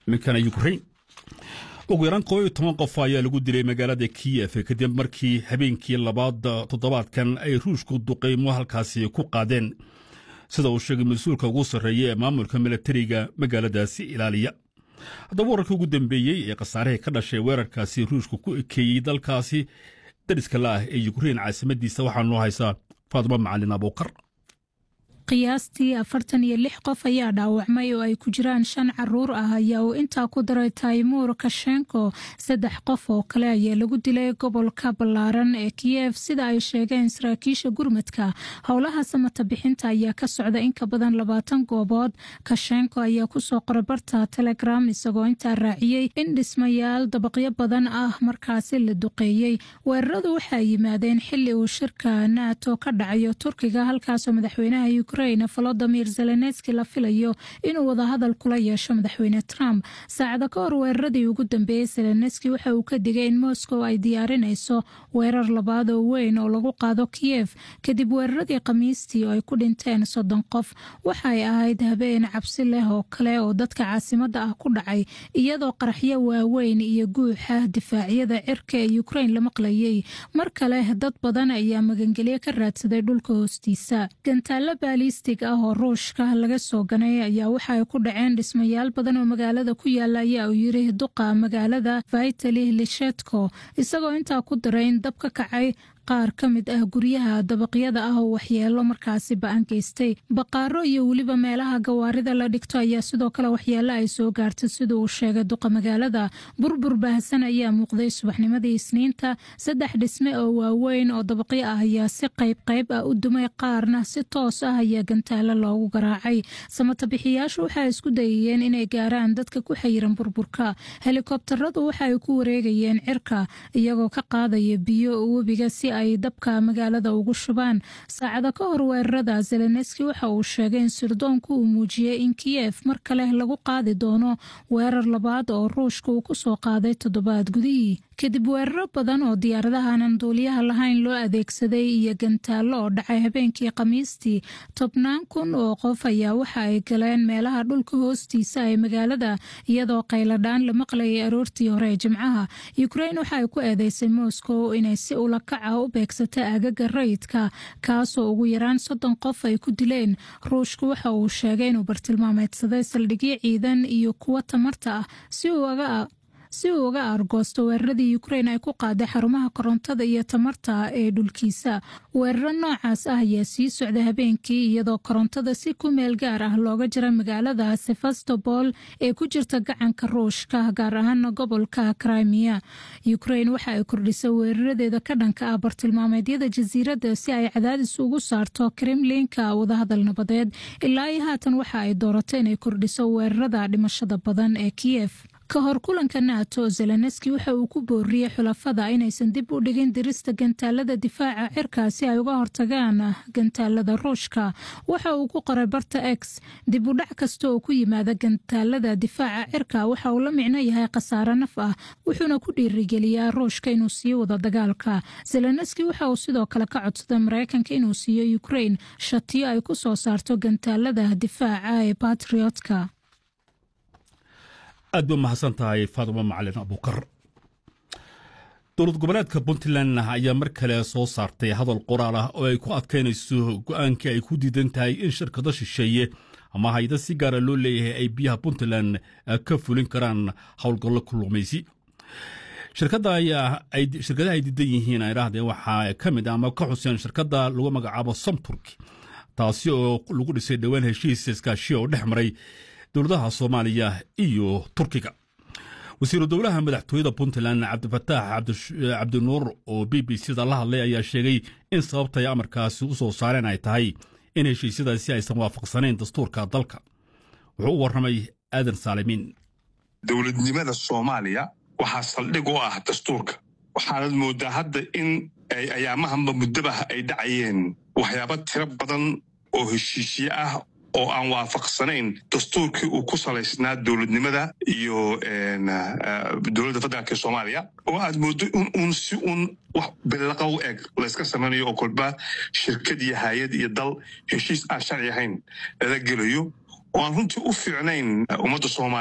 iminkana ukrain ugu yaraan koob iyo toban qof ayaa lagu dilay magaalada kiyef kadib markii habeenkii labaad toddobaadkan ay ruushku duqaymo halkaasi ku qaadeen sida uu sheegay mas-uulka ugu sarreeya ee maamulka milatariga magaaladaasi ilaaliya haddaba wararkii ugu dambeeyey ee khasaarihii ka dhashay weerarkaasi ruushku ku ekeeyey dalkaasi dariska la ah ee yukrain caasimadiisa waxaa noo haysaa faadimo macalin abuukar qiyaastii afartan iyo lix qof ayaa dhaawacmay oo ay ku jiraan shan caruur ah ayaa uu intaa ku daray taymuur kashenko saddex qof oo kale ayaa lagu dilay gobolka ballaaran ee kiyef sida ay sheegeen saraakiisha gurmadka howlaha samata bixinta ayaa ka socda in ka badan labaatan goobood kashenko ayaa kusoo qoray barta telegram isagoo intaa raaciyey in dhismayaal dabaqyo badan ah markaasi la duqeeyey weeraradu waxaa yimaadeen xili uu shirka nato ka dhacayo turkiga halkaasoo madaxweynaha volodimir zelenski la filayo inuu wadahadal kula yeesho madaxweyne trump saacada ka hor weeraradii ugu dambeeyey zelenski waxa uu ka digay in moscow ay diyaarinayso weerar labaad oo weyn oo lagu qaado kiyef kadib weeraradii khamiistii oo ay ku dhinteen soddon qof waxaay ahayd habeen cabsi leh oo kale oo dadka caasimada ah ku dhacay iyadoo qaraxyo waaweyn iyo guuxa difaacyada cirka ee ukrain la maqlayay mar kale dad badan ayaa magangelyo ka raadsaday dhulka hoostiisa balistig ah oo ruushka laga soo ganay ayaa waxa ay ku dhaceen dhismayaal badan oo magaalada ku yaala ayaa uu yiri duqa magaalada vitali lishetko isagoo intaa ku daray in dab ka kacay qaar ka mid ah guryaha dabaqyada ah oo waxyeelo markaasi ba-an geystay baqaaro iyo weliba meelaha gawaarida la dhigto ayaa sidoo kale waxyeelo ay soo gaartay sida uu sheegay duqa magaalada burbur baahsan ayaa muuqday subaxnimadii isniinta saddex dhisme oo waaweyn oo dabaqyo ah ayaa si qayb qayb ah u dumay qaarna si toos ah ayaa gantaalo loogu garaacay samata bixiyaashu waxay isku dayayeen inay gaaraan dadka ku xayiran burburka helikobtaradu waxa ay ku wareegayeen cirka iyagoo ka qaadaya biyo webiga si ay dabka magaalada ugu shubaan saacada ka hor weerarada zelenski waxa uu sheegay in sirdoonku uu muujiyey in kiyef mar kale lagu qaadi doono weerar labaad oo ruushka uu kusoo qaaday toddobaad gudihii kadib weeraro badan oo diyaaradahanan duuliyaha lahayn loo adeegsaday iyo gantaallo oo dhacay habeenkii khamiistii tobnaan kun oo qof ayaa waxa ay galeen meelaha dhulka hoostiisa ee magaalada iyadoo qayladhaan la maqlayay aroortii hore ee jimcaha ukrain waxa ay ku eedeysay moscow inay si ulakaca u beegsata aagaga rayidka kaasoo ugu yaraan soddon qof ay ku dileen ruushku waxa uu sheegay inuu bartilmaameedsaday saldhigyo ciidan iyo kuwo tamarta ah si uu aga si uu uga aargoosto weeraradii ukrain ay ku qaaday xarumaha korontada iyo tamarta ee dhulkiisa weeraro noocaas ah ayaa sii socda habeenkii iyadoo korontada si ku meel gaar ah looga jira magaalada sevastopol ee ku jirta gacanka ruushka gaar ahaana gobolka crimea ukrain waxa ay kordhisay weeraradeeda ka dhanka ah bartilmaameedyada jasiiradda si ay cadaadis ugu saarto kremlinka wadahadal nabadeed ilaa iyo haatan waxa ay dooratay inay kordhiso weerarada dhimashada badan ee kiyef ka hor kulanka nato zelenski waxa uu ku booriyey xulafada inaysan dib u dhigin dirista gantaalada difaaca cirka si ay uga hortagaan gantaalada ruushka waxa uu ku qoray barta x dib u dhac kasta oo ku yimaada gantaalada difaaca cirka waxa uu la micno yahay khasaare naf ah wuxuuna ku dhiirigeliyaa ruushka inuu sii wado dagaalka zelenski waxa uu sidoo kale ka codsaday mareykanka inuu siiyo ukrain shatiyo ay ku soo saarto gantaalada difaaca ee batriotka aad ba mahadsan tahay faadimo macalin abuukar dowlad goboleedka puntland ayaa mar kale soo saartay hadal qoraal ah oo ay ku adkaynayso go'aankii ay ku diidan tahay in shirkado shisheeye ama hayda si gaara loo leeyahay ay biyaha puntland ka fulin karaan howlgallo kullumaysi shirkadaha ay diidan yihiin idhaahdee waxaa ka mid ama ka xuseen shirkadda lagu magacaabo somturk taasi oo lagu dhisay dhowaan heshiis iskaashiya oo dhex maray dowladaha soomaaliya iyo turkiga wasiiru dowlaha madaxtooyada puntland cabdifataax cabdinuur oo b b c da la hadlay ayaa sheegay in sababtay amarkaasi u soo saareen ay tahay in heshiisyadaasi aysan waafaqsanayn dastuurka dalka wuxuu u warramay aadan saalimiin dowladnimada soomaaliya waxaa saldhig u ah dastuurka waxaanad mooddaa hadda in ayaamahanba muddabah ay dhacayeen waxyaaba tiro badan oo heshiisye ah oo aan waafaqsanayn dastuurkii uu ku salaysnaa dowladnimada iyo dowladda federaalka soomaaliya oo aad mooddo in uun si uun wax billaqa u eg layska samaynayo oo kolba shirkad iyo haayad iyo dal heshiis aan sharci ahayn lala gelayo oo aan runtii u fiicnayn ummadda soomaaliya